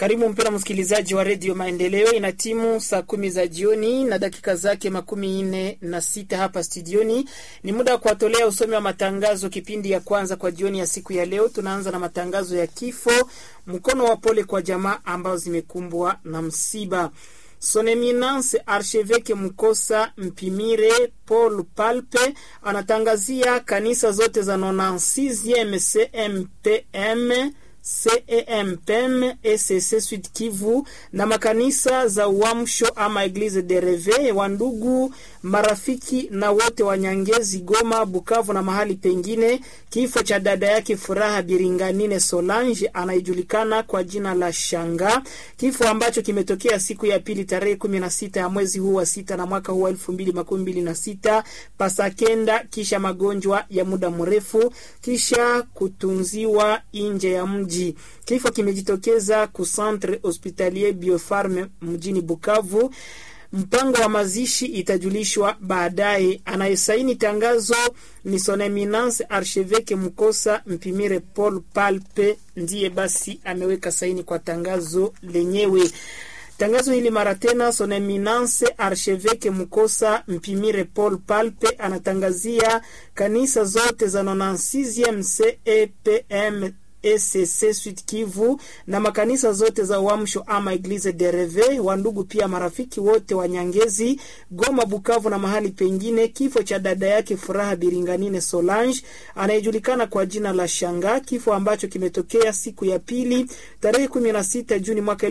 Karibu mpendwa msikilizaji wa redio Maendeleo. Ina timu saa kumi za jioni na dakika zake makumi nne na sita hapa studioni. Ni muda wa kuwatolea usomi wa matangazo, kipindi ya kwanza kwa jioni ya siku ya leo. Tunaanza na matangazo ya kifo, mkono wa pole kwa jamaa ambao zimekumbwa na msiba. Son Eminence Archevêque Mkosa Mpimire Paul Palpe anatangazia kanisa zote za 96e CMPM CEMPM ECC Sud Kivu na makanisa za Uamsho ama Eglise de Reve wa ndugu marafiki na wote wa Nyangezi, Goma, Bukavu na mahali pengine, kifo cha dada yake Furaha Biringanine Solange anayejulikana kwa jina la Shanga, kifo ambacho kimetokea siku ya pili tarehe kumi na sita ya mwezi huu wa sita na mwaka huu wa elfu mbili makumi mbili na sita pasakenda, kisha magonjwa ya muda mrefu, kisha kutunziwa nje ya mji. Kifo kimejitokeza ku Centre Hospitalier Biofarme mjini Bukavu. Mpango wa mazishi itajulishwa baadaye. Anayesaini tangazo ni Son Eminence Archevêque Mkosa Mpimire Paul Palpe, ndiye basi ameweka saini kwa tangazo lenyewe. Tangazo hili mara tena, Son Eminence Archevêque Mkosa Mpimire Paul Palpe anatangazia kanisa zote za 96e CEPM ECC Sud Kivu na makanisa zote za Uamsho ama Eglise de Reve wa ndugu pia marafiki wote wa Nyangezi, Goma, Bukavu na mahali pengine, kifo cha dada yake Furaha Biringanine Solange anayejulikana kwa jina la Shanga, kifo ambacho kimetokea siku ya pili tarehe 16 Juni mwaka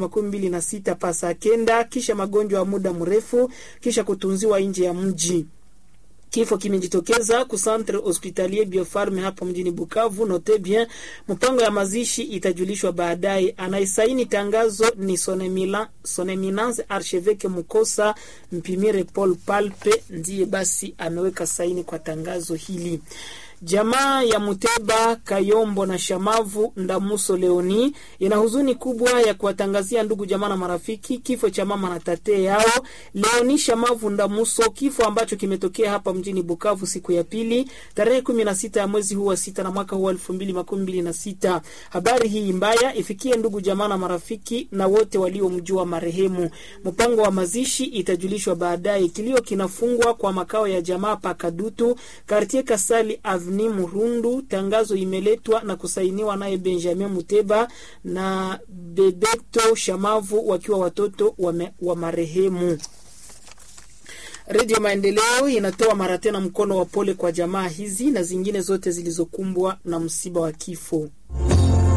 2026 pasa kenda, kisha magonjwa ya muda mrefu, kisha kutunziwa nje ya mji. Kifo kimejitokeza ku Centre Hospitalier Biofarme hapo mjini Bukavu. Note bien, mpango ya mazishi itajulishwa baadaye. Anaisaini tangazo ni Son Eminence Archevêque Mukosa Mpimire Paul Palpe, ndiye basi ameweka saini kwa tangazo hili. Jamaa ya Muteba Kayombo na Shamavu Ndamuso Leoni ina huzuni kubwa ya kuwatangazia ndugu jamaa na marafiki kifo cha mama na tate yao Leoni Shamavu Ndamuso, kifo ambacho kimetokea hapa mjini Bukavu siku ya pili tarehe kumi na sita ya mwezi huu wa sita na mwaka huu wa elfu mbili makumi mbili na sita. Habari hii mbaya ifikie ndugu jamaa na marafiki na wote waliomjua marehemu. Mpango wa mazishi itajulishwa baadaye. Kilio kinafungwa kwa makao ya jamaa Pakadutu Kartier Kasali Avni Murundu. Tangazo imeletwa na kusainiwa naye Benjamin Muteba na Bebeto Shamavu wakiwa watoto wa, wa marehemu. Redio Maendeleo inatoa mara tena mkono wa pole kwa jamaa hizi na zingine zote zilizokumbwa na msiba wa kifo.